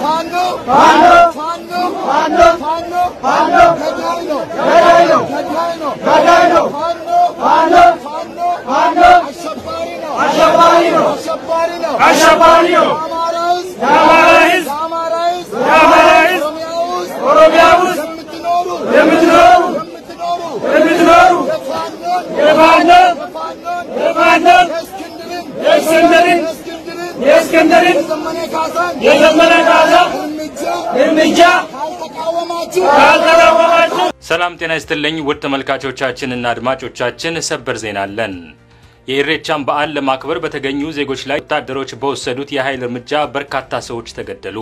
ፋኖ ፋኖ ፋኖ ፋኖ ፋኖ ፋኖ ገዳይ ነው ገዳይ ነው ገዳይ ነው ገዳይ ነው ፋኖ ፋኖ ፋኖ ፋኖ አሸባሪ ነው አሸባሪ ነው አሸባሪ ነው አሸባሪ ነው። የአማራ ሕዝብ የአማራ ሕዝብ የአማራ ሕዝብ የአማራ ሕዝብ ኦሮሚያ ውስጥ ኦሮሚያ ውስጥ የምትኖሩ የምትኖሩ የምትኖሩ የምትኖሩ የፋኖን የፋኖን የፋኖን የፋኖን የእስክንድርን የእስክንድርን የእስክንድርን የእስክንድርን የዘመነ ካሳን የዘመነ ካሳ እርምጃ እርምጃ ካልተቃወማችሁ ካልተቃወማችሁ ሰላም ጤና ይስጥልኝ ውድ ተመልካቾቻችንና አድማጮቻችን፣ ሰበር ዜና አለን። የኢሬቻን በዓል ለማክበር በተገኙ ዜጎች ላይ ወታደሮች በወሰዱት የኃይል እርምጃ በርካታ ሰዎች ተገደሉ።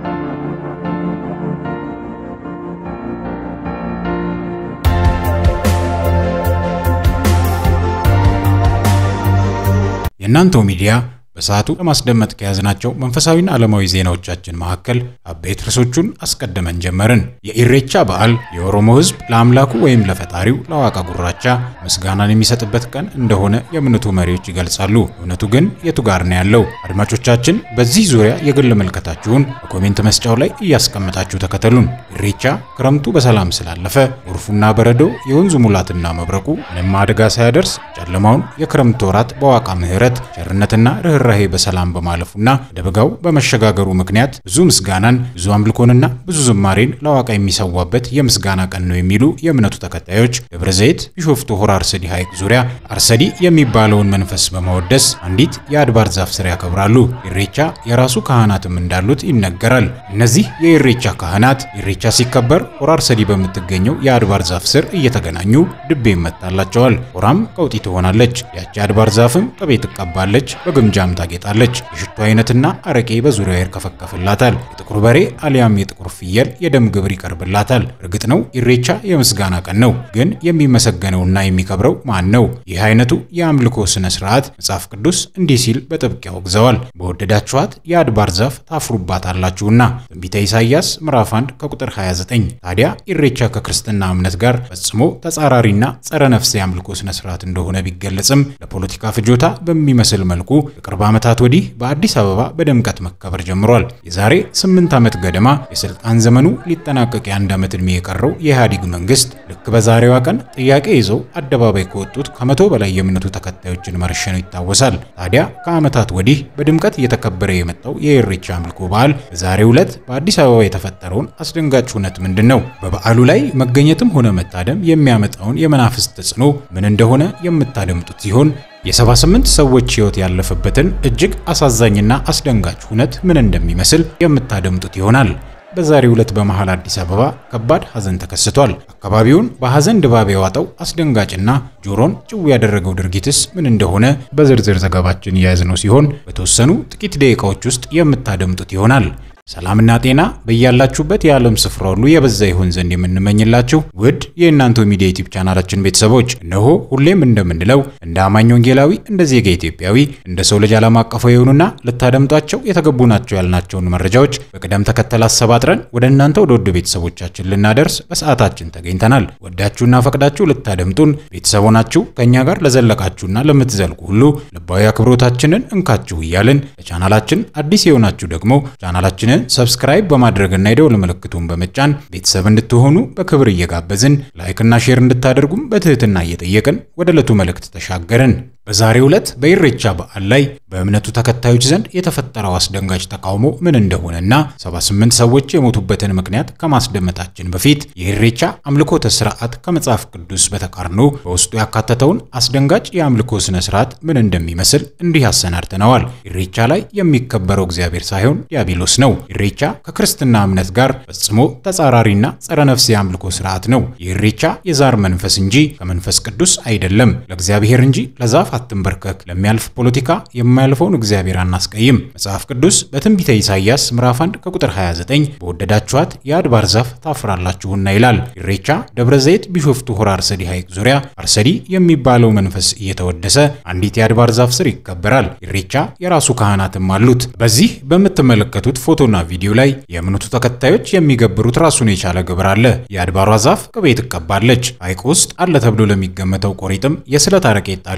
የእናንተው ሚዲያ በሰዓቱ ለማስደመጥ ከያዝናቸው መንፈሳዊና ዓለማዊ ዜናዎቻችን መካከል አበይት ርዕሶቹን አስቀድመን ጀመርን። የኢሬቻ በዓል የኦሮሞ ሕዝብ ለአምላኩ ወይም ለፈጣሪው ለዋቃ ጉራቻ ምስጋናን የሚሰጥበት ቀን እንደሆነ የእምነቱ መሪዎች ይገልጻሉ። እውነቱ ግን የቱ ጋር ነው ያለው? አድማጮቻችን፣ በዚህ ዙሪያ የግል መልከታችሁን በኮሜንት መስጫው ላይ እያስቀመጣችሁ ተከተሉን። ኢሬቻ ክረምቱ በሰላም ስላለፈ ጎርፉና በረዶ የወንዙ ሙላትና መብረቁ ምንም አደጋ ሳያደርስ ጨለማውን የክረምት ወራት በዋቃ ምሕረት ቸርነትና ርኅራሄ በሰላም በማለፉና ወደ በጋው በመሸጋገሩ ምክንያት ብዙ ምስጋናን ብዙ አምልኮንና ብዙ ዝማሬን ለዋቃ የሚሰዋበት የምስጋና ቀን ነው የሚሉ የእምነቱ ተከታዮች ደብረ ዘይት ቢሾፍቱ ሆራ አርሰዲ ሐይቅ ዙሪያ አርሰዲ የሚባለውን መንፈስ በማወደስ አንዲት የአድባር ዛፍ ስር ያከብራሉ። ኢሬቻ የራሱ ካህናትም እንዳሉት ይነገራል። እነዚህ የኢሬቻ ካህናት ኢሬቻ ሲከበር ሆራ አርሰዲ በምትገኘው የአድባር ዛፍ ስር እየተገናኙ ድቤ ይመታላቸዋል። ሆራም ቀውጢ ትሆናለች። ያቺ አድባር ዛፍም ቅቤ ትቀባለች፣ በግምጃም ታጌጣለች። የሽቱ አይነትና አረቄ በዙሪያው ይርከፈከፍላታል። የጥቁር በሬ አሊያም የጥቁር ፍየል የደም ግብር ይቀርብላታል። እርግጥ ነው ኢሬቻ የምስጋና ቀን ነው። ግን የሚመሰገነውና የሚከብረው ማን ነው? ይህ አይነቱ የአምልኮ ስነ ስርዓት መጽሐፍ ቅዱስ እንዲህ ሲል በጥብቅ ያወግዘዋል። በወደዳችኋት የአድባር ዛፍ ታፍሩባታላችሁና ትንቢተ ኢሳይያስ ምዕራፍ 1 ከቁጥር 29። ታዲያ ኢሬቻ ከክርስትና እምነት ጋር ፈጽሞ ተጻራሪና ጸረ ነፍስ የአምልኮ ስነ ስርዓት እንደሆነ ቢገለጽም ለፖለቲካ ፍጆታ በሚመስል መልኩ ከቅርብ ዓመታት ወዲህ በአዲስ አበባ በድምቀት መከበር ጀምሯል። የዛሬ ስምንት ዓመት ገደማ የስልጣን ዘመኑ ሊጠናቀቅ የአንድ ዓመት ዕድሜ የቀረው የኢህአዴግ መንግስት ልክ በዛሬዋ ቀን ጥያቄ ይዘው አደባባይ ከወጡት ከመቶ በላይ የእምነቱ ተከታዮችን መረሸኑ ይታወሳል። ታዲያ ከዓመታት ወዲህ በድምቀት እየተከበረ የመጣው የኢሬቻ አምልኮ በዓል በዛሬው ዕለት በአዲስ አበባ የተፈጠረውን አስደንጋጭ እውነት ምንድን ነው? በበዓሉ ላይ መገኘትም ሆነ መታደም የሚያመጣውን የመናፍስት ተጽዕኖ ምን እንደሆነ የምታደምጡት ሲሆን የ78 ሰዎች ሕይወት ያለፈበትን እጅግ አሳዛኝና አስደንጋጭ እውነት ምን እንደሚመስል የምታደምጡት ይሆናል። በዛሬው ዕለት በመሃል አዲስ አበባ ከባድ ሐዘን ተከስቷል። አካባቢውን በሐዘን ድባብ የዋጠው አስደንጋጭና ጆሮን ጭው ያደረገው ድርጊትስ ምን እንደሆነ በዝርዝር ዘገባችን የያዝነው ሲሆን በተወሰኑ ጥቂት ደቂቃዎች ውስጥ የምታደምጡት ይሆናል። ሰላምና ጤና በያላችሁበት የዓለም ስፍራ ሁሉ የበዛ ይሆን ዘንድ የምንመኝላችሁ ውድ የእናንተው ሚዲያ ዩቲዩብ ቻናላችን ቤተሰቦች እነሆ ሁሌም እንደምንለው እንደ አማኝ ወንጌላዊ፣ እንደ ዜጋ ኢትዮጵያዊ፣ እንደ ሰው ልጅ ዓለም አቀፋዊ የሆኑና ልታደምጧቸው የተገቡ ናቸው ያልናቸውን መረጃዎች በቅደም ተከተል አሰባጥረን ወደ እናንተ ወደ ውድ ቤተሰቦቻችን ልናደርስ በሰዓታችን ተገኝተናል። ወዳችሁና ፈቅዳችሁ ልታደምጡን ቤተሰብ ሆናችሁ ከእኛ ጋር ለዘለቃችሁና ለምትዘልቁ ሁሉ ልባዊ አክብሮታችንን እንካችሁ እያልን ለቻናላችን አዲስ የሆናችሁ ደግሞ ቻናላችንን ሰብስክራይብ በማድረግና የደወል ምልክቱን በመጫን ቤተሰብ እንድትሆኑ በክብር እየጋበዝን ላይክና ሼር እንድታደርጉም በትህትና እየጠየቅን ወደ ዕለቱ መልእክት ተሻገርን። በዛሬው ዕለት በኢሬቻ በዓል ላይ በእምነቱ ተከታዮች ዘንድ የተፈጠረው አስደንጋጭ ተቃውሞ ምን እንደሆነና 78 ሰዎች የሞቱበትን ምክንያት ከማስደመጣችን በፊት የኢሬቻ አምልኮተ ስርዓት ከመጽሐፍ ቅዱስ በተቃርኖ በውስጡ ያካተተውን አስደንጋጭ የአምልኮ ስነ ስርዓት ምን እንደሚመስል እንዲህ አሰናድተነዋል። ኢሬቻ ላይ የሚከበረው እግዚአብሔር ሳይሆን ዲያብሎስ ነው። ኢሬቻ ከክርስትና እምነት ጋር ፈጽሞ ተጻራሪና ጸረ ነፍስ የአምልኮ ስርዓት ነው። የኢሬቻ የዛር መንፈስ እንጂ ከመንፈስ ቅዱስ አይደለም። ለእግዚአብሔር እንጂ ለዛፍ አትንበርከክ፣ ለሚያልፍ ፖለቲካ የማያልፈውን እግዚአብሔር አናስቀይም። መጽሐፍ ቅዱስ በትንቢተ ኢሳይያስ ምዕራፍ 1 ከቁጥር 29 በወደዳችኋት የአድባር ዛፍ ታፍራላችሁና ይላል። ኢሬቻ ደብረ ዘይት ቢሾፍቱ ሆራ አርሰዲ ሐይቅ ዙሪያ አርሰዲ የሚባለው መንፈስ እየተወደሰ አንዲት የአድባር ዛፍ ስር ይከበራል። ኢሬቻ የራሱ ካህናትም አሉት። በዚህ በምትመለከቱት ፎቶና ቪዲዮ ላይ የእምነቱ ተከታዮች የሚገብሩት ራሱን የቻለ ግብር አለ። የአድባሯ ዛፍ ቅቤ ትቀባለች። ሐይቅ ውስጥ አለ ተብሎ ለሚገመተው ቆሪጥም የስለት አረቄ ይጣልለታል።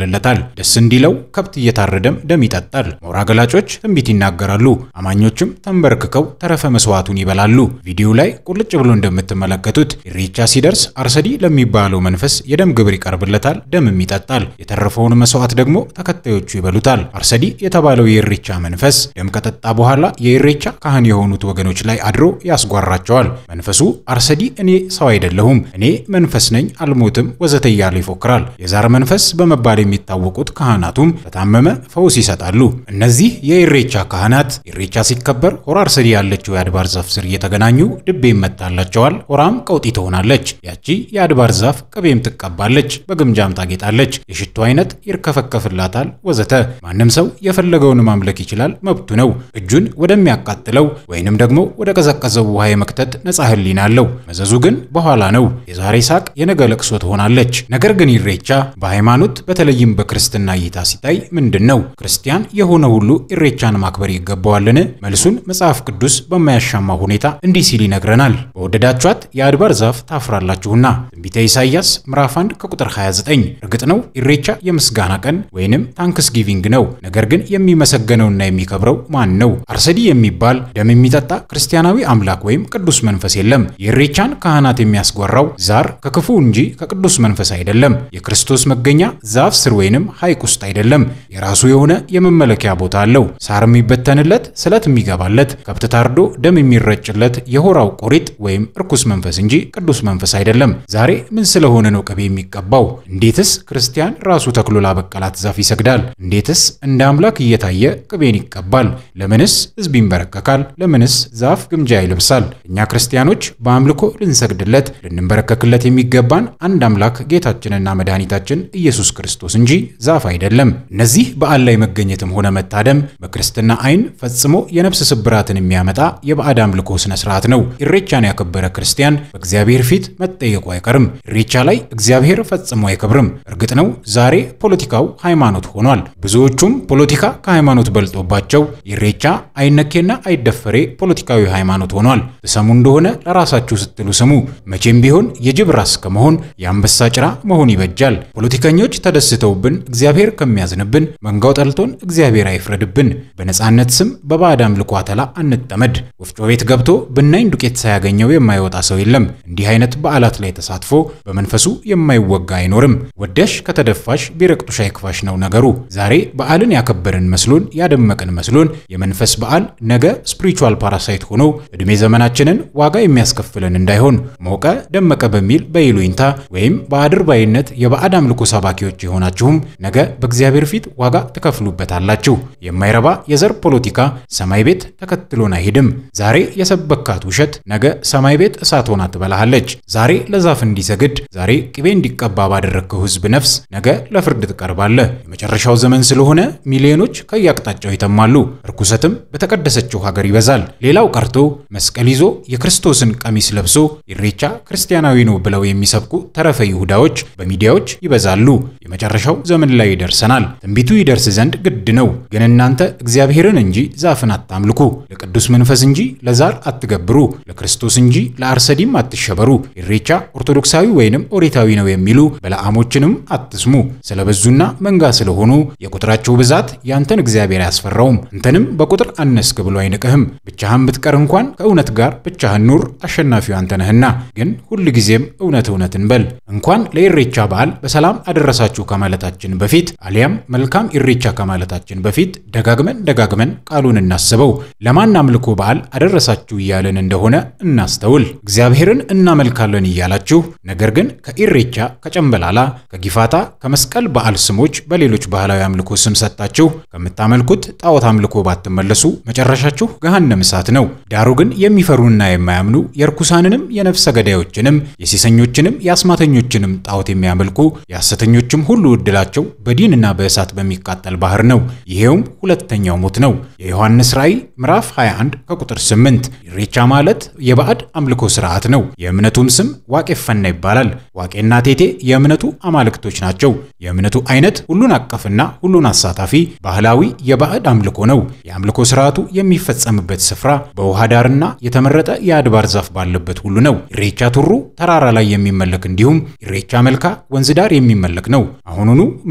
ደስ እንዲለው ከብት እየታረደም ደም ይጠጣል። ሞራ ገላጮች ትንቢት ይናገራሉ። አማኞችም ተንበርክከው ተረፈ መስዋዕቱን ይበላሉ። ቪዲዮ ላይ ቁልጭ ብሎ እንደምትመለከቱት ኢሬቻ ሲደርስ አርሰዲ ለሚባለው መንፈስ የደም ግብር ይቀርብለታል፣ ደምም ይጠጣል። የተረፈውን መስዋዕት ደግሞ ተከታዮቹ ይበሉታል። አርሰዲ የተባለው የኢሬቻ መንፈስ ደም ከጠጣ በኋላ የኢሬቻ ካህን የሆኑት ወገኖች ላይ አድሮ ያስጓራቸዋል። መንፈሱ አርሰዲ እኔ ሰው አይደለሁም፣ እኔ መንፈስ ነኝ፣ አልሞትም፣ ወዘተ እያለ ይፎክራል። የዛር መንፈስ በመባል የሚታወቁት ካህናቱም ለታመመ ፈውስ ይሰጣሉ። እነዚህ የኢሬቻ ካህናት ኢሬቻ ሲከበር ሆራ አርሰዲ ያለችው የአድባር ዛፍ ስር እየተገናኙ ድቤ ይመታላቸዋል። ሆራም ቀውጢ ትሆናለች። ያቺ የአድባር ዛፍ ቅቤም ትቀባለች፣ በግምጃም ታጌጣለች፣ የሽቶ አይነት ይርከፈከፍላታል፣ ወዘተ። ማንም ሰው የፈለገውን ማምለክ ይችላል፣ መብቱ ነው። እጁን ወደሚያቃጥለው ወይንም ደግሞ ወደ ቀዘቀዘው ውሃ የመክተት ነጻ ህሊና አለው። መዘዙ ግን በኋላ ነው። የዛሬ ሳቅ የነገ ለቅሶ ትሆናለች። ነገር ግን ኢሬቻ በሃይማኖት በተለይም በክርስትና እይታ ሲታይ ምንድን ነው? ክርስቲያን የሆነ ሁሉ ኢሬቻን ማክበር ይገባዋልን? መልሱን መጽሐፍ ቅዱስ በማያሻማ ሁኔታ እንዲህ ሲል ይነግረናል። በወደዳችኋት የአድባር ዛፍ ታፍራላችሁና። ትንቢተ ኢሳይያስ ምዕራፍ 1 ከቁጥር 29። እርግጥ ነው ኢሬቻ የምስጋና ቀን ወይንም ታንክስ ጊቪንግ ነው። ነገር ግን የሚመሰገነውና የሚከብረው ማን ነው? አርሰዲ የሚባል ደም የሚጠጣ ክርስቲያናዊ አምላክ ወይም ቅዱስ መንፈስ የለም። የኢሬቻን ካህናት የሚያስጓራው ዛር ከክፉ እንጂ ከቅዱስ መንፈስ አይደለም። የክርስቶስ መገኛ ዛፍ ስር ወይንም ሐይቅ ውስጥ አይደለም። የራሱ የሆነ የመመለኪያ ቦታ አለው። ሳር የሚበተንለት፣ ስለት የሚገባለት፣ ከብት ታርዶ ደም የሚረጭለት የሆራው ቆሪጥ ወይም እርኩስ መንፈስ እንጂ ቅዱስ መንፈስ አይደለም። ዛሬ ምን ስለሆነ ነው ቅቤ የሚቀባው? እንዴትስ ክርስቲያን ራሱ ተክሎ ላበቀላት ዛፍ ይሰግዳል? እንዴትስ እንደ አምላክ እየታየ ቅቤን ይቀባል? ለምንስ ሕዝብ ይንበረከካል? ለምንስ ዛፍ ግምጃ ይለብሳል? እኛ ክርስቲያኖች በአምልኮ ልንሰግድለት ልንበረከክለት የሚገባን አንድ አምላክ ጌታችንና መድኃኒታችን ኢየሱስ ክርስቶስ እንጂ ዛፍ አይደለም። እነዚህ በዓል ላይ መገኘትም ሆነ መታደም በክርስትና ዓይን ፈጽሞ የነፍስ ስብራትን የሚያመጣ የባዕድ አምልኮ ስነ ስርዓት ነው። ኢሬቻን ያከበረ ክርስቲያን በእግዚአብሔር ፊት መጠየቁ አይቀርም። ኢሬቻ ላይ እግዚአብሔር ፈጽሞ አይከብርም። እርግጥ ነው ዛሬ ፖለቲካው ሃይማኖት ሆኗል። ብዙዎቹም ፖለቲካ ከሃይማኖት በልጦባቸው ኢሬቻ አይነኬና አይደፈሬ ፖለቲካዊ ሃይማኖት ሆኗል። ትሰሙ እንደሆነ ለራሳችሁ ስትሉ ስሙ። መቼም ቢሆን የጅብ ራስ ከመሆን የአንበሳ ጭራ መሆን ይበጃል። ፖለቲከኞች ተደስተውብን እግዚአብሔር ከሚያዝንብን፣ መንጋው ጠልቶን እግዚአብሔር አይፍረድብን። በነጻነት ስም በባዕድ አምልኮ አተላ አንጠመድ። ወፍጮ ቤት ገብቶ ብናኝ ዱቄት ሳያገኘው የማይወጣ ሰው የለም። እንዲህ አይነት በዓላት ላይ ተሳትፎ በመንፈሱ የማይወጋ አይኖርም። ወደሽ ከተደፋሽ ቢረቅጡሽ አይክፋሽ ነው ነገሩ። ዛሬ በዓልን ያከበርን መስሎን ያደመቅን መስሎን የመንፈስ በዓል ነገ ስፒሪቹዋል ፓራሳይት ሆኖ ዕድሜ ዘመናችንን ዋጋ የሚያስከፍለን እንዳይሆን ሞቀ ደመቀ በሚል በይሉኝታ ወይም በአድርባይነት የባዕድ አምልኮ ሰባኪዎች የሆናችሁም ነገ በእግዚአብሔር ፊት ዋጋ ትከፍሉበታላችሁ። የማይረባ የዘር ፖለቲካ ሰማይ ቤት ተከትሎን አይሄድም። ዛሬ የሰበካት ውሸት ነገ ሰማይ ቤት እሳት ሆና ትበላሃለች። ዛሬ ለዛፍ እንዲሰግድ ዛሬ ቅቤ እንዲቀባ ባደረግከው ሕዝብ ነፍስ ነገ ለፍርድ ትቀርባለህ። የመጨረሻው ዘመን ስለሆነ ሚሊዮኖች ከየአቅጣጫው ይተማሉ። ርኩሰትም በተቀደሰችው ሀገር ይበዛል። ሌላው ቀርቶ መስቀል ይዞ የክርስቶስን ቀሚስ ለብሶ ኢሬቻ ክርስቲያናዊ ነው ብለው የሚሰብኩ ተረፈ ይሁዳዎች በሚዲያዎች ይበዛሉ። የመጨረሻው ዘመን ላይ ይደርሰናል። ትንቢቱ ይደርስ ዘንድ ግድ ነው። ግን እናንተ እግዚአብሔርን እንጂ ዛፍን አታምልኩ፣ ለቅዱስ መንፈስ እንጂ ለዛር አትገብሩ፣ ለክርስቶስ እንጂ ለአርሰዲም አትሸበሩ። ኢሬቻ ኦርቶዶክሳዊ ወይንም ኦሪታዊ ነው የሚሉ በለዓሞችንም አትስሙ። ስለበዙና መንጋ ስለሆኑ የቁጥራቸው ብዛት ያንተን እግዚአብሔር አያስፈራውም። አንተንም በቁጥር አነስክ ብሎ አይንቅህም። ብቻህን ብትቀር እንኳን ከእውነት ጋር ብቻህን ኑር፣ አሸናፊው አንተ ነህና። ግን ሁል ጊዜም እውነት እውነትን በል። እንኳን ለኢሬቻ በዓል በሰላም አደረሳችሁ ከማለታችን በፊት አሊያም መልካም ኢሬቻ ከማለታችን በፊት ደጋግመን ደጋግመን ቃሉን እናስበው። ለማን አምልኮ በዓል አደረሳችሁ እያለን እንደሆነ እናስተውል። እግዚአብሔርን እናመልካለን እያላችሁ ነገር ግን ከኢሬቻ ከጨምበላላ፣ ከጊፋታ፣ ከመስቀል በዓል ስሞች በሌሎች ባህላዊ አምልኮ ስም ሰጥታችሁ ከምታመልኩት ጣዖት አምልኮ ባትመለሱ መጨረሻችሁ ገሃነም እሳት ነው። ዳሩ ግን የሚፈሩና የማያምኑ የርኩሳንንም የነፍሰ ገዳዮችንም የሴሰኞችንም የአስማተኞችንም ጣዖት የሚያመልኩ የሐሰተኞችም ሁሉ ዕድላቸው በዲንና በእሳት በሚቃጠል ባህር ነው። ይሄውም ሁለተኛው ሞት ነው። የዮሐንስ ራእይ ምዕራፍ 21 ከቁጥር 8። ኢሬቻ ማለት የባዕድ አምልኮ ስርዓት ነው። የእምነቱም ስም ዋቄፈና ይባላል። ዋቄና ቴቴ የእምነቱ አማልክቶች ናቸው። የእምነቱ አይነት ሁሉን አቀፍና ሁሉን አሳታፊ ባህላዊ የባዕድ አምልኮ ነው። የአምልኮ ስርዓቱ የሚፈጸምበት ስፍራ በውሃ ዳርና የተመረጠ የአድባር ዛፍ ባለበት ሁሉ ነው። ኢሬቻ ቱሩ ተራራ ላይ የሚመለክ እንዲሁም ኢሬቻ መልካ ወንዝ ዳር የሚመለክ ነው። አሁኑኑ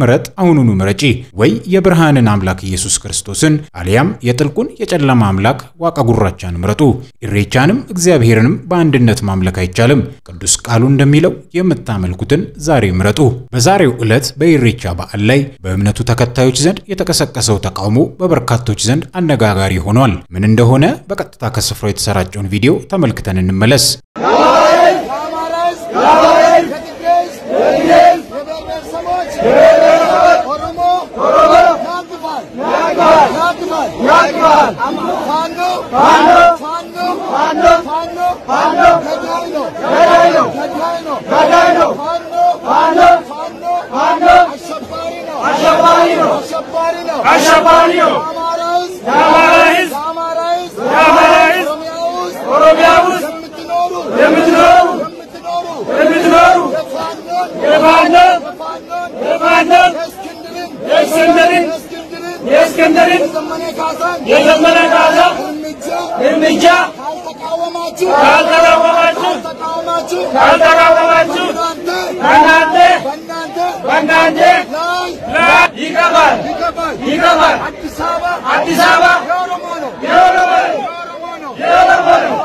ምረጥ፣ አሁኑኑ ምረጪ። ወይ የብርሃንን አምላክ ኢየሱስ ክርስቶስን አሊያም የጥልቁን የጨለማ አምላክ ዋቃ ጉራቻን ምረጡ። ኢሬቻንም እግዚአብሔርንም በአንድነት ማምለክ አይቻልም። ቅዱስ ቃሉ እንደሚለው የምታመልኩትን ዛሬ ምረጡ። በዛሬው ዕለት በኢሬቻ በዓል ላይ በእምነቱ ተከታዮች ዘንድ የተቀሰቀሰው ተቃውሞ በበርካቶች ዘንድ አነጋጋሪ ሆኗል። ምን እንደሆነ በቀጥታ ከስፍራው የተሰራጨውን ቪዲዮ ተመልክተን እንመለስ። የአማራ ሕዝብ የትግራይ ሕዝብ የብሔር ብሔረሰቦች ኦሮሞ ያግባል ያግባል ያግባል ፋኖ ፋኖ ፋኖ ፋኖ ፋኖ ገዳይ ነው ገዳይ ነው ገዳይ ነው ገዳይ ነው ፋኖ ፋኖ ፋኖ ፋኖ አሸባሪ ነው አሸባሪ ነው አሸባሪ ነው አሸባሪ ነው። የአማራ ሕዝብ የአማራ ሕዝብ የአማራ ሕዝብ የአማራ ሕዝብ ኦሮሚያ ውስጥ ኦሮሚያ ውስጥ የምትኖሩ የምትኖሩ የምትኖሩ የምትኖሩ የፋኖን የፋኖን የፋኖን የፋኖን የእስክንድርን የእስክንድርን የእስክንድርን የእስክንድርን የዘመነ ካሳን የዘመነ ካሳ እርምጃ እርምጃ ካልተቃወማችሁ ካልተቃወማችሁ ካልተቃወማችሁ ካልተቃወማችሁ በእናንተ በእናንተ በእናንተ በእናንተ ላይ ላይ ይገባል ይገባል ይገባል። አዲስ አበባ አዲስ አበባ የኦሮሞ ነው የኦሮሞ ነው። የኦሮሞ ነው የኦሮሞ ነው።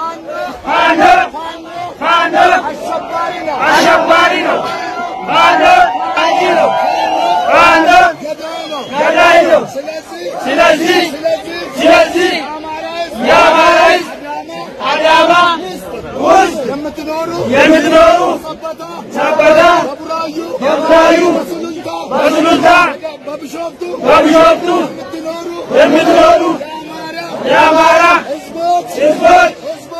ፋኖ ፋኖ ፋኖ ፋኖ አሸባሪ ነው አሸባሪ ነው። ፋኖ አንቺ ነው። ፋኖ ገዳይ ነው ገዳይ ነው። ስለዚህ ስለዚህ ስለዚህ ስለዚህ የአማራ ሕዝብ የአማራ ሕዝብ አዳማ አዳማ ውስጥ የምትኖሩ የምትኖሩ ሰበታ ሰበታ በቡራዩ በቡራዩ በሱሉልታ በሱሉልታ በቢሾፍቱ በቢሾፍቱ የምትኖሩ የምትኖሩ የአማራ የአማራ ህዝቦች ሕዝቦች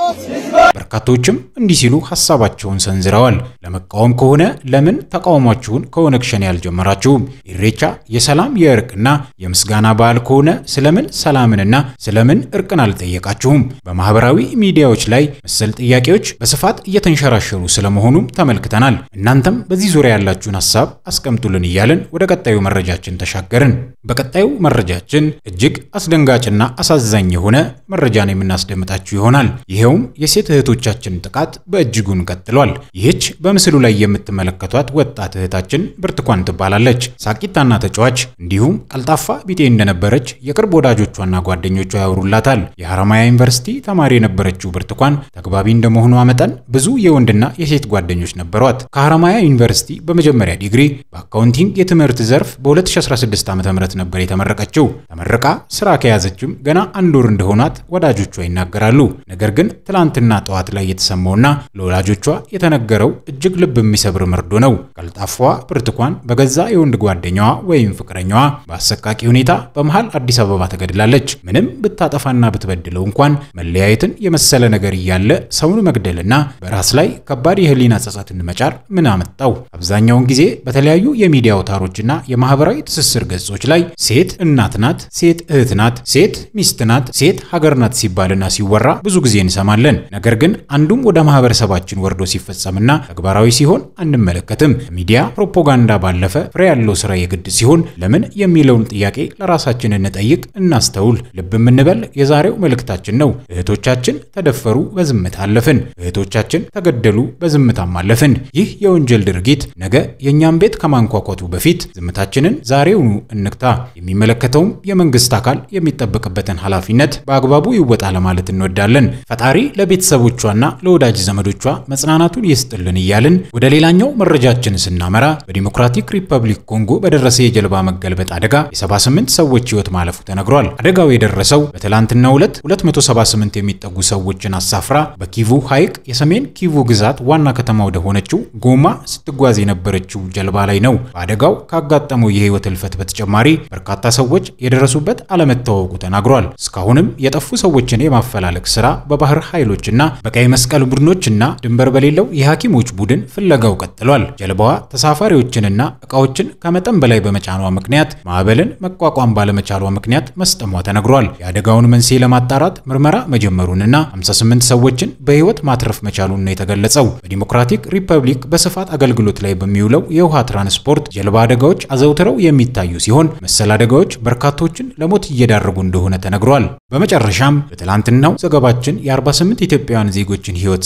ህዝቦች በርካቶችም እንዲህ ሲሉ ሀሳባቸውን ሰንዝረዋል። ለመቃወም ከሆነ ለምን ተቃውሟችሁን ከኦነግ ሸኔ ያልጀመራችሁም? ኢሬቻ የሰላም የእርቅና የምስጋና በዓል ከሆነ ስለምን ሰላምንና ስለምን እርቅን አልጠየቃችሁም? በማህበራዊ ሚዲያዎች ላይ መሰል ጥያቄዎች በስፋት እየተንሸራሸሩ ስለመሆኑም ተመልክተናል። እናንተም በዚህ ዙሪያ ያላችሁን ሀሳብ አስቀምጡልን እያልን ወደ ቀጣዩ መረጃችን ተሻገርን። በቀጣዩ መረጃችን እጅግ አስደንጋጭና አሳዛኝ የሆነ መረጃን የምናስደምጣችሁ ይሆናል። ይኸውም የሴት እህቶቻችን ጥቃት በእጅጉን ቀጥሏል። ይህች በምስሉ ላይ የምትመለከቷት ወጣት እህታችን ብርቱካን ትባላለች። ሳቂታና ተጫዋች እንዲሁም ቀልጣፋ ቢጤ እንደነበረች የቅርብ ወዳጆቿና ጓደኞቿ ያወሩላታል። የሐረማያ ዩኒቨርሲቲ ተማሪ የነበረችው ብርቱካን ተግባቢ እንደመሆኗ መጠን ብዙ የወንድና የሴት ጓደኞች ነበሯት። ከሐረማያ ዩኒቨርሲቲ በመጀመሪያ ዲግሪ በአካውንቲንግ የትምህርት ዘርፍ በ2016 ዓ ም ነበር የተመረቀችው። ተመርቃ ስራ ከያዘችም ገና አንድ ወር እንደሆናት ወዳጆቿ ይናገራሉ። ነገር ግን ትላንትና ጠዋት ላይ የተሰማውና ለወላጆቿ የተነገረው እጅግ ልብ የሚሰብር መርዶ ነው። ቀልጣፋዋ ብርቱካን በገዛ የወንድ ጓደኛዋ ወይም ፍቅረኛዋ በአሰቃቂ ሁኔታ በመሃል አዲስ አበባ ተገድላለች። ምንም ብታጠፋና ብትበድለው እንኳን መለያየትን የመሰለ ነገር እያለ ሰውን መግደልና በራስ ላይ ከባድ የህሊና ጸጸትን መጫር ምን አመጣው? አብዛኛውን ጊዜ በተለያዩ የሚዲያ አውታሮችና የማህበራዊ ትስስር ገጾች ላይ ሴት እናት ናት፣ ሴት እህት ናት፣ ሴት ሚስት ናት፣ ሴት ሀገር ናት ሲባልና ሲወራ ብዙ ጊዜ እንሰማለን። ነገር ግን አንዱም ወደ ማህበረሰባችን ወርዶ ሲፈጸምና ተግባራዊ ሲሆን አንመለከትም። ሚዲያ ፕሮፓጋንዳ ባለፈ ፍሬ ያለው ስራ የግድ ሲሆን ለምን የሚለውን ጥያቄ ለራሳችን እንጠይቅ፣ እናስተውል፣ ልብ የምንበል የዛሬው መልእክታችን ነው። እህቶቻችን ተደፈሩ፣ በዝምታ አለፍን። እህቶቻችን ተገደሉ፣ በዝምታም አለፍን። ይህ የወንጀል ድርጊት ነገ የእኛም ቤት ከማንኳኳቱ በፊት ዝምታችንን ዛሬውኑ እንግታ። የሚመለከተውም የመንግስት አካል የሚጠበቅበትን ኃላፊነት በአግባቡ ይወጣ ለማለት እንወዳለን። ፈጣሪ ለቤተሰቦቿና ለወዳጅ ዘመዶቿ መጽናናቱን ይስጥልን እያልን ወደ ሌላኛው መረጃችን ስናመራ በዲሞክራቲክ ሪፐብሊክ ኮንጎ በደረሰ የጀልባ መገልበጥ አደጋ የ78 ሰዎች ሕይወት ማለፉ ተነግሯል። አደጋው የደረሰው በትላንትናው ዕለት 278 የሚጠጉ ሰዎችን አሳፍራ በኪቩ ሐይቅ የሰሜን ኪቩ ግዛት ዋና ከተማ ወደ ሆነችው ጎማ ስትጓዝ የነበረችው ጀልባ ላይ ነው። በአደጋው ካጋጠመው የሕይወት እልፈት በተጨማሪ በርካታ ሰዎች የደረሱበት አለመታወቁ ተናግሯል። እስካሁንም የጠፉ ሰዎችን የማፈላለግ ስራ በባህር ኃይሎችና በቀይ መስቀል ቡድኖችና ድንበር በሌለው የሐኪሞች ቡድን ፍለጋው ቀጥሏል። ጀልባዋ ተሳፋሪዎችንና ዕቃዎችን ከመጠን በላይ በመጫኗ ምክንያት ማዕበልን መቋቋም ባለመቻሏ ምክንያት መስጠሟ ተነግሯል። የአደጋውን መንስኤ ለማጣራት ምርመራ መጀመሩንና 58 ሰዎችን በሕይወት ማትረፍ መቻሉን ነው የተገለጸው። በዲሞክራቲክ ሪፐብሊክ በስፋት አገልግሎት ላይ በሚውለው የውሃ ትራንስፖርት ጀልባ አደጋዎች አዘውትረው የሚታዩ ሲሆን መሰል አደጋዎች በርካቶችን ለሞት እየዳረጉ እንደሆነ ተነግሯል። በመጨረሻም በትላንትናው ዘገባችን የ48 ኢትዮጵያውያን ዜጎችን ሕይወት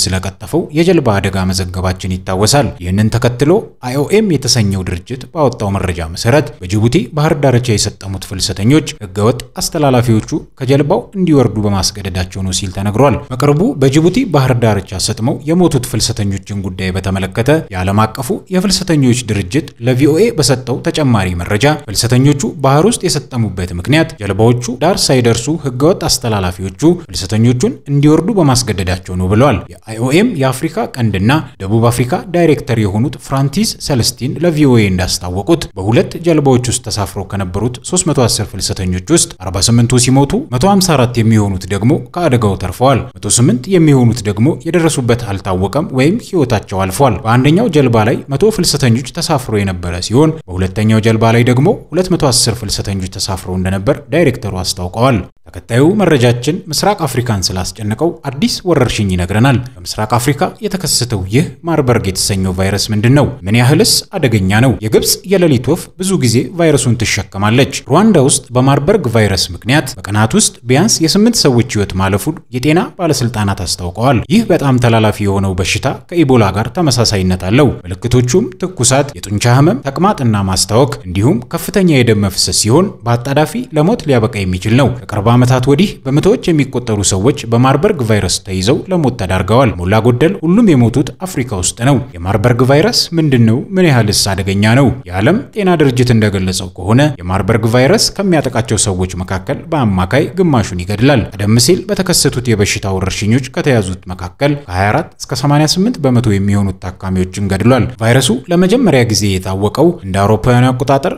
ስለቀጠፈው የጀልባ አደጋ መዘገባችን ይታወሳል። ይህንን ተከትሎ አይኦኤም የተሰኘው ድርጅት ባወጣው መረጃ መሰረት በጅቡቲ ባህር ዳርቻ የሰጠሙት ፍልሰተኞች ህገወጥ አስተላላፊዎቹ ከጀልባው እንዲወርዱ በማስገደዳቸው ነው ሲል ተነግሯል። በቅርቡ በጅቡቲ ባህር ዳርቻ ሰጥመው የሞቱት ፍልሰተኞችን ጉዳይ በተመለከተ የዓለም አቀፉ የፍልሰተኞች ድርጅት ለቪኦኤ በሰጠው ተጨማሪ መረጃ ፍልሰተኞቹ ባህር ውስጥ የሰጠሙበት ምክንያት ጀልባዎቹ ዳር ሳይደርሱ ህገወጥ አስተላላፊዎቹ ፍልሰተኞቹን እንዲወርዱ በማስገደዳቸው ነው ብለዋል። የአይኦኤም የአፍሪካ ቀንድና ደቡብ አፍሪካ ዳይሬክተር የሆኑት ፍራንቲስ ሰለስቲን ለቪኦኤ እንዳስታወቁት በሁለት ጀልባዎች ውስጥ ተሳፍረው ከነበሩት 310 ፍልሰተኞች ውስጥ 48ቱ ሲሞቱ 154 የሚሆኑት ደግሞ ከአደጋው ተርፈዋል። 108 የሚሆኑት ደግሞ የደረሱበት አልታወቀም ወይም ህይወታቸው አልፏል። በአንደኛው ጀልባ ላይ 100 ፍልሰተኞች ተሳፍረው የነበረ ሲሆን በሁለተኛው ጀልባ ላይ ደግሞ 210 ፍልሰተኞች ተሳፍረው እንደነበር ዳይሬክተሩ አስታውቀዋል። ተከታዩ መረጃችን ምስራቅ አፍሪካን ስላስጨነቀው አዲስ ወረርሽኝ ይነግረናል። በምስራቅ አፍሪካ የተከሰተው ይህ ማርበርግ የተሰኘው ቫይረስ ምንድን ነው? ምን ያህልስ አደገኛ ነው? የግብፅ የሌሊት ወፍ ብዙ ጊዜ ቫይረሱን ትሸከማለች። ሩዋንዳ ውስጥ በማርበርግ ቫይረስ ምክንያት በቀናት ውስጥ ቢያንስ የስምንት ሰዎች ህይወት ማለፉን የጤና ባለስልጣናት አስታውቀዋል። ይህ በጣም ተላላፊ የሆነው በሽታ ከኢቦላ ጋር ተመሳሳይነት አለው። ምልክቶቹም ትኩሳት፣ የጡንቻ ህመም፣ ተቅማጥና ማስታወክ እንዲሁም ከፍተኛ የደም መፍሰስ ሲሆን በአጣዳፊ ለሞት ሊያበቃ የሚችል ነው። ከቅርብ ዓመታት ወዲህ በመቶዎች የሚቆጠሩ ሰዎች በማርበርግ ቫይረስ ተይዘው ለሞት ተዳርገዋል። ሞላ ጎደል ሁሉም የሞቱት አፍሪካ ውስጥ ነው። የማርበርግ ቫይረስ ምንድን ነው? ምን ያህልስ አደገኛ ነው? የዓለም ጤና ድርጅት እንደገለጸው ከሆነ የማርበርግ ቫይረስ ከሚያጠቃቸው ሰዎች መካከል በአማካይ ግማሹን ይገድላል። ቀደም ሲል በተከሰቱት የበሽታ ወረርሽኞች ከተያዙት መካከል ከ24 እስከ 88 በመቶ የሚሆኑት ታካሚዎችን ገድሏል። ቫይረሱ ለመጀመሪያ ጊዜ የታወቀው እንደ አውሮፓውያን አቆጣጠር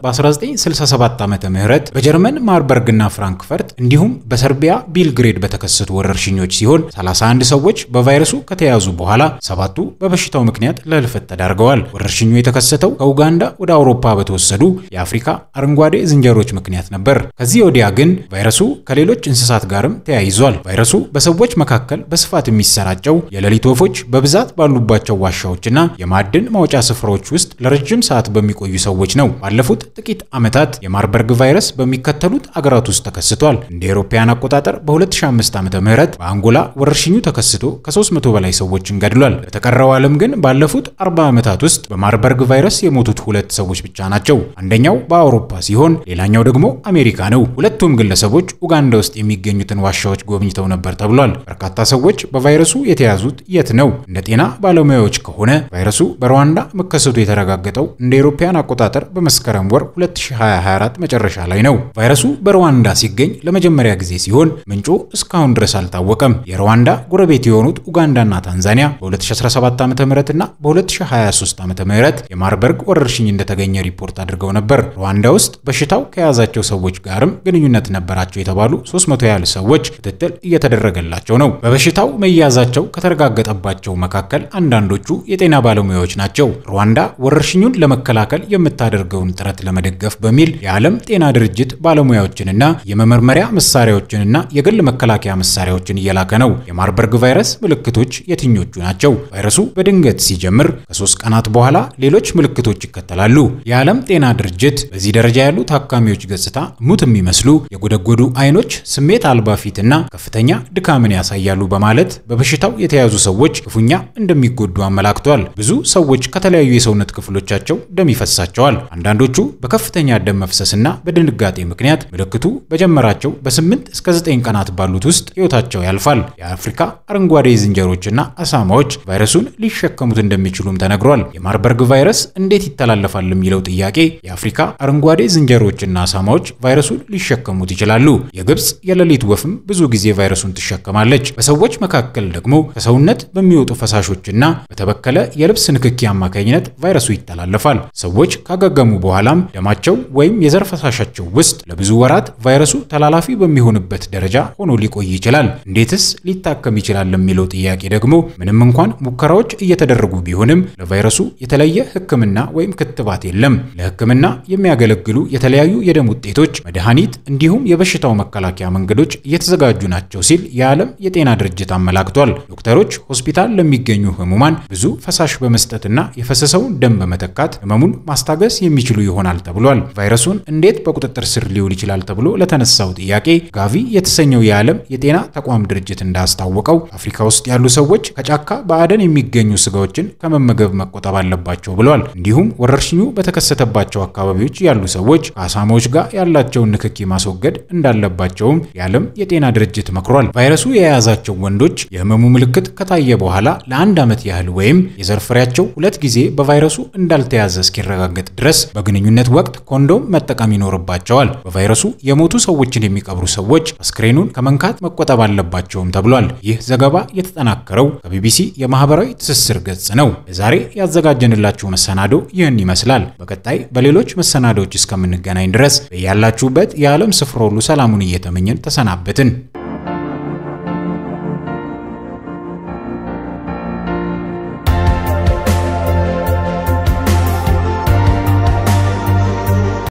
በ1967 ዓመተ ምህረት በጀርመን ማርበርግና ፍራንክፈርት እንዲሁም በሰርቢያ ቢልግሬድ በተከሰቱ ወረርሽኞች ሲሆን 31 ሰዎች በቫይረሱ ከተያዙ በኋላ ሰባቱ በበሽታው ምክንያት ለህልፈት ተዳርገዋል። ወረርሽኙ የተከሰተው ከኡጋንዳ ወደ አውሮፓ በተወሰዱ የአፍሪካ አረንጓዴ ዝንጀሮች ምክንያት ነበር። ከዚህ ወዲያ ግን ቫይረሱ ከሌሎች እንስሳት ጋርም ተያይዟል። ቫይረሱ በሰዎች መካከል በስፋት የሚሰራጨው የሌሊት ወፎች በብዛት ባሉባቸው ዋሻዎችና የማዕድን ማውጫ ስፍራዎች ውስጥ ለረጅም ሰዓት በሚቆዩ ሰዎች ነው። ባለፉት ጥቂት ዓመታት የማርበርግ ቫይረስ በሚከተሉት አገራት ውስጥ ተከስቷል። እንደ አውሮፓውያን አቆጣጠር በ2005 ዓ.ም በአንጎላ ወረርሽኙ ተከስቶ ከ300 በላይ ሰዎችን ገድሏል። በተቀረው ዓለም ግን ባለፉት 40 ዓመታት ውስጥ በማርበርግ ቫይረስ የሞቱት ሁለት ሰዎች ብቻ ናቸው። አንደኛው በአውሮፓ ሲሆን ሌላኛው ደግሞ አሜሪካ ነው። ሁለቱም ግለሰቦች ኡጋንዳ ውስጥ የሚገኙትን ዋሻዎች ጎብኝተው ነበር ተብሏል። በርካታ ሰዎች በቫይረሱ የተያዙት የት ነው? እንደ ጤና ባለሙያዎች ከሆነ ቫይረሱ በሩዋንዳ መከሰቱ የተረጋገጠው እንደ አውሮፓውያን አቆጣጠር በመስከረም ወር 2024 መጨረሻ ላይ ነው። ቫይረሱ በሩዋንዳ ሲገኝ ለመጀመሪያ ጊዜ ሲሆን ምንጩ እስካሁን ድረስ አልታወቀም። የሩዋንዳ ጎረቤት የሆኑት ኡጋንዳና ታንዛኒያ በ2017 ዓ.ም እና በ2023 ዓ.ም የማርበርግ ወረርሽኝ እንደተገኘ ሪፖርት አድርገው ነበር። ሩዋንዳ ውስጥ በሽታው ከያዛቸው ሰዎች ጋርም ግንኙነት ነበራቸው የተባሉ 300 ያህል ሰዎች ክትትል እየተደረገላቸው ነው። በበሽታው መያዛቸው ከተረጋገጠባቸው መካከል አንዳንዶቹ የጤና ባለሙያዎች ናቸው። ሩዋንዳ ወረርሽኙን ለመከላከል የምታደርገውን ጥረት ለመደገፍ በሚል የዓለም ጤና ድርጅት ባለሙያዎችንና የመመርመሪያ መሳሪያዎችንና የግል መከላከያ መሳሪያዎችን እየላከ ነው። የማርበርግ ቫይረስ ምልክቶች የትኞቹ ናቸው? ቫይረሱ በድንገት ሲጀምር ከሶስት ቀናት በኋላ ሌሎች ምልክቶች ይከተላሉ። የዓለም ጤና ድርጅት በዚህ ደረጃ ያሉ ታካሚዎች ገጽታ ሙት የሚመስሉ የጎደጎዱ አይኖች፣ ስሜት አልባ ፊትና ከፍተኛ ድካምን ያሳያሉ በማለት በበሽታው የተያዙ ሰዎች ክፉኛ እንደሚጎዱ አመላክቷል። ብዙ ሰዎች ከተለያዩ የሰውነት ክፍሎቻቸው ደም ይፈሳቸዋል። አንዳንዶቹ በከፍተኛ ደም መፍሰስና በድንጋጤ ምክንያት ምልክቱ በጀመራቸው በ8 እስከ 9 ቀናት ባሉት ውስጥ ሕይወታቸው ያልፋል። የአፍሪካ አረንጓዴ ዝንጀሮችና አሳማዎች ቫይረሱን ሊሸከሙት እንደሚችሉም ተነግሯል። የማርበርግ ቫይረስ እንዴት ይተላለፋል የሚለው ጥያቄ የአፍሪካ አረንጓዴ ዝንጀሮችና አሳማዎች ቫይረሱን ሊሸከሙት ይችላሉ። የግብፅ የሌሊት ወፍም ብዙ ጊዜ ቫይረሱን ትሸከማለች። በሰዎች መካከል ደግሞ ከሰውነት በሚወጡ ፈሳሾችና በተበከለ የልብስ ንክኪ አማካኝነት ቫይረሱ ይተላለፋል። ሰዎች ካገገሙ በኋላም ደማቸው ወይም የዘር ፈሳሻቸው ውስጥ ለብዙ ወራት ቫይረሱ ተላላፊ በሚሆንበት ደረጃ ሆኖ ሊቆይ ይችላል። እንዴትስ ሊታከም ይችላል ለሚለው ጥያቄ ደግሞ ምንም እንኳን ሙከራዎች እየተደረጉ ቢሆንም ለቫይረሱ የተለየ ሕክምና ወይም ክትባት የለም። ለሕክምና የሚያገለግሉ የተለያዩ የደም ውጤቶች፣ መድኃኒት እንዲሁም የበሽታው መከላከያ መንገዶች እየተዘጋጁ ናቸው ሲል የዓለም የጤና ድርጅት አመላክቷል። ዶክተሮች ሆስፒታል ለሚገኙ ህሙማን ብዙ ፈሳሽ በመስጠትና የፈሰሰውን ደም በመተካት ህመሙን ማስታገስ የሚችሉ ይሆናል ተብሏል። ቫይረሱን እንዴት በቁጥጥር ስር ሊውል ይችላል ተብሎ ለተነሳው ጥያቄ ጋቪ የተሰኘው የዓለም የጤና ተቋም ድርጅት እንዳስታወቀው አፍሪካ ውስጥ ያሉ ሰዎች ከጫካ በአደን የሚገኙ ስጋዎችን ከመመገብ መቆጠብ አለባቸው ብለዋል። እንዲሁም ወረርሽኙ በተከሰተባቸው አካባቢዎች ያሉ ሰዎች ከአሳማዎች ጋር ያላቸውን ንክኪ ማስወገድ እንዳለባቸውም የዓለም የጤና ድርጅት መክሯል። ቫይረሱ የያዛቸው ወንዶች የህመሙ ምልክት ከታየ በኋላ ለአንድ ዓመት ያህል ወይም የዘር ፍሬያቸው ሁለት ጊዜ በቫይረሱ እንዳልተያዘ እስኪረጋገጥ ድረስ በግንኙነት ወቅት ኮንዶም መጠቀም ይኖርባቸዋል። በቫይረሱ የሞቱ ሰዎችን የሚቀብሩ ሰዎች አስክሬኑን ከመንካት መቆጠብ አለባቸውም ተብሏል። ይህ ዘገባ የተጠናከረው ከቢቢሲ የማህበራዊ ትስስር ገጽ ነው። ለዛሬ ያዘጋጀንላችሁ መሰናዶ ይህን ይመስላል። በቀጣይ በሌሎች መሰናዶዎች እስከምንገናኝ ድረስ በያላችሁበት የዓለም ስፍራ ሁሉ ሰላሙን እየተመኘን ተሰናበትን።